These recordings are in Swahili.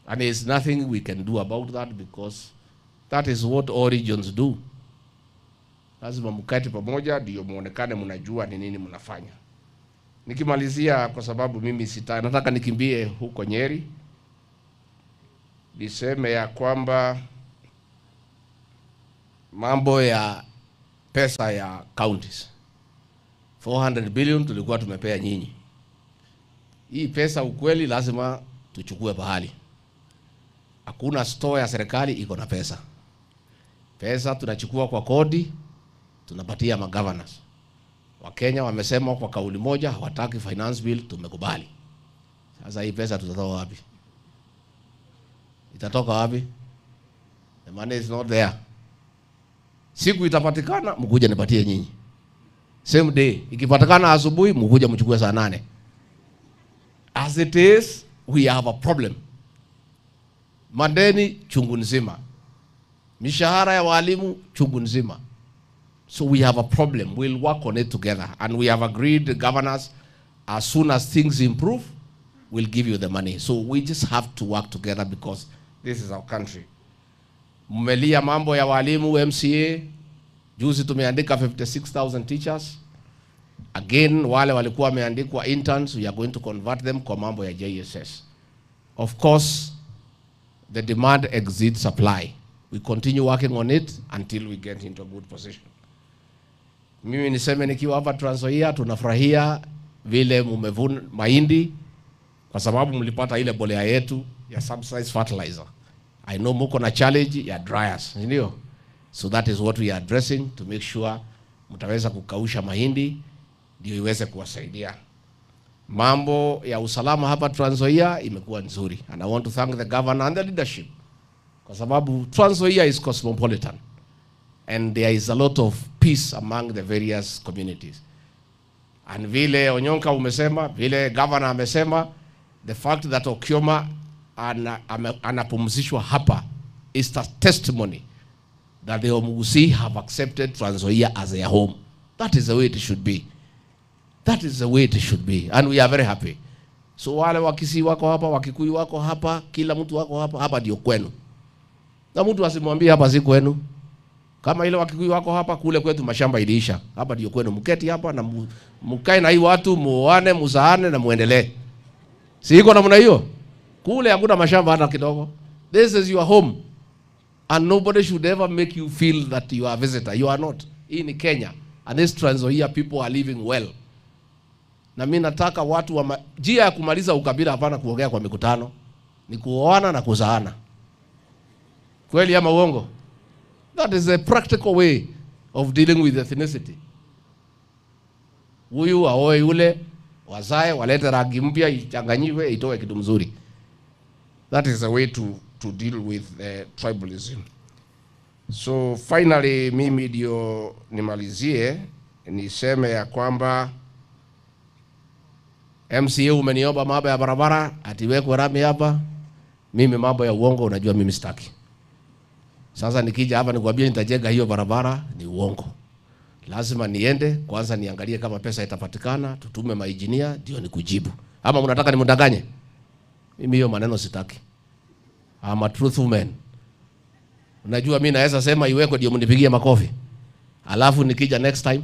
And there's nothing we can do about that because that is what all regions do. Lazima mkate pamoja ndio muonekane mnajua ni nini mnafanya. Nikimalizia, kwa sababu mimi sita, nataka nikimbie huko Nyeri, niseme ya kwamba mambo ya pesa ya counties 400 billion tulikuwa tumepea nyinyi. Hii pesa ukweli lazima tuchukue pahali. Hakuna store ya serikali iko na pesa. Pesa tunachukua kwa kodi, tunapatia magovernors. Wakenya wamesema kwa kauli moja hawataki finance bill, tumekubali. Sasa hii pesa tutatoa wapi? Itatoka wapi? The money is not there. Siku itapatikana mkuja nipatie nyinyi. Same day. Ikipatikana asubuhi mkuja mchukue saa nane. As it is, we have a problem. Madeni chungu nzima, mishahara ya walimu chungu nzima. So we have a problem. We'll work on it together. And we have agreed, the governors, as soon as things improve, we'll give you the money. So we just have to work together because this is our country. Mmelia mambo ya walimu MCA. Juzi tumeandika 56,000 teachers. Again, wale walikuwa wameandikwa interns, we are going to convert them kwa mambo ya JSS. Of course, the demand exceeds supply. We continue working on it until we get into a good position. Mimi niseme nikiwa hapa Trans Nzoia tunafurahia vile mumevuna mahindi kwa sababu mlipata ile bolea yetu ya subsidized fertilizer. I know muko na challenge ya dryers, ndio? So that is what we are addressing to make sure mtaweza kukausha mahindi ndio iweze kuwasaidia. Mambo ya usalama hapa Trans Nzoia imekuwa nzuri and I want to thank the governor and the leadership kwa sababu Trans Nzoia is cosmopolitan and there is a lot of peace among the various communities. And vile Onyonka umesema, vile governor amesema, the fact that Okioma ana, ame- anapumzishwa hapa is a testimony that the Omugusi have accepted Trans Nzoia as their home. That is the way it should be. That is the way it should be. And we are very happy. So wale Wakisii wako hapa, Wakikuyu wako hapa, kila mtu wako hapa, hapa ndio kwenu. Na mtu asimwambie hapa si kwenu. Kama ile Wakikuyu wako hapa, kule kwetu mashamba iliisha. Hapa ndio kwenu. Mketi hapa na mu- mkae na hii watu, muoane, muzaane na muendelee. Si iko namna hiyo? Kule hakuna mashamba hata kidogo. This is your home. And nobody should ever make you feel that you are a visitor. You are not. Hii ni Kenya. And this Trans Nzoia people are living well. Na mimi nataka watu wa ma... njia ya kumaliza ukabila hapana kuongea kwa mikutano. Ni kuoana na kuzaana. Kweli ama uongo? That is a practical way of dealing with ethnicity. Huyu aoe yule, wazae, walete rangi mpya, ichanganyiwe, itoe kitu mzuri. That is the way to, to deal with uh, tribalism. So finally, mimi ndio nimalizie niseme ya kwamba MCA umeniomba mambo ya barabara atiwekwe rami hapa. Mimi mambo ya uongo, unajua mimi sitaki. Sasa nikija hapa nikwambia nitajenga hiyo barabara ni uongo. Lazima niende kwanza niangalie kama pesa itapatikana, tutume mainjinia ndio nikujibu. Ama mnataka nimdanganye? Mimi hiyo maneno sitaki. I'm a truthful man. Unajua mimi naweza sema iwekwe ndio mnipigie makofi. Alafu nikija next time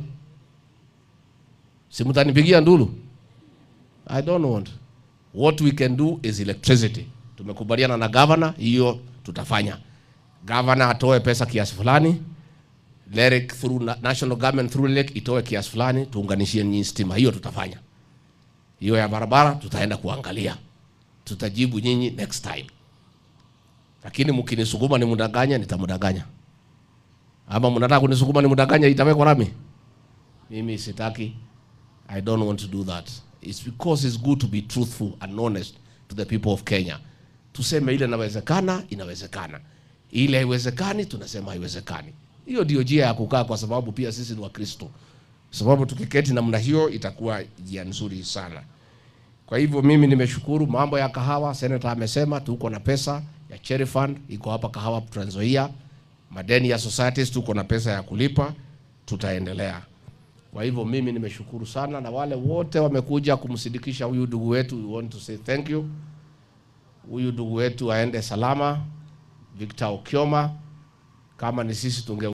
si mtanipigia ndulu. I don't want. What we can do is electricity. Tumekubaliana na governor, hiyo tutafanya. Governor atoe pesa kiasi fulani, LEREC through na- national government through LEREC itoe kiasi fulani, tuunganishie nyinyi stima. Hiyo tutafanya. Hiyo ya barabara tutaenda kuangalia, tutajibu nyinyi next time. Lakini mkinisukuma nimdanganya, nitamdanganya. Ama mnataka kunisukuma nimdanganya, itawekwa rami? Mimi sitaki. I don't want to do that. It's because it's good to be truthful and honest to the people of Kenya. Tuseme ile inawezekana, inawezekana. Ile haiwezekani, tunasema haiwezekani. Hiyo ndio njia ya kukaa, kwa sababu pia sisi ni Wakristo. Sababu tukiketi namna hiyo itakuwa njia nzuri sana. Kwa hivyo mimi nimeshukuru. Mambo ya kahawa, senator amesema tuko na pesa ya cherry fund iko hapa kahawa Trans Nzoia. Madeni ya societies tuko na pesa ya kulipa, tutaendelea. Kwa hivyo mimi nimeshukuru sana, na wale wote wamekuja kumsindikisha huyu ndugu wetu, we want to say thank you. huyu ndugu wetu aende salama, Victor Okioma. Kama ni sisi tunge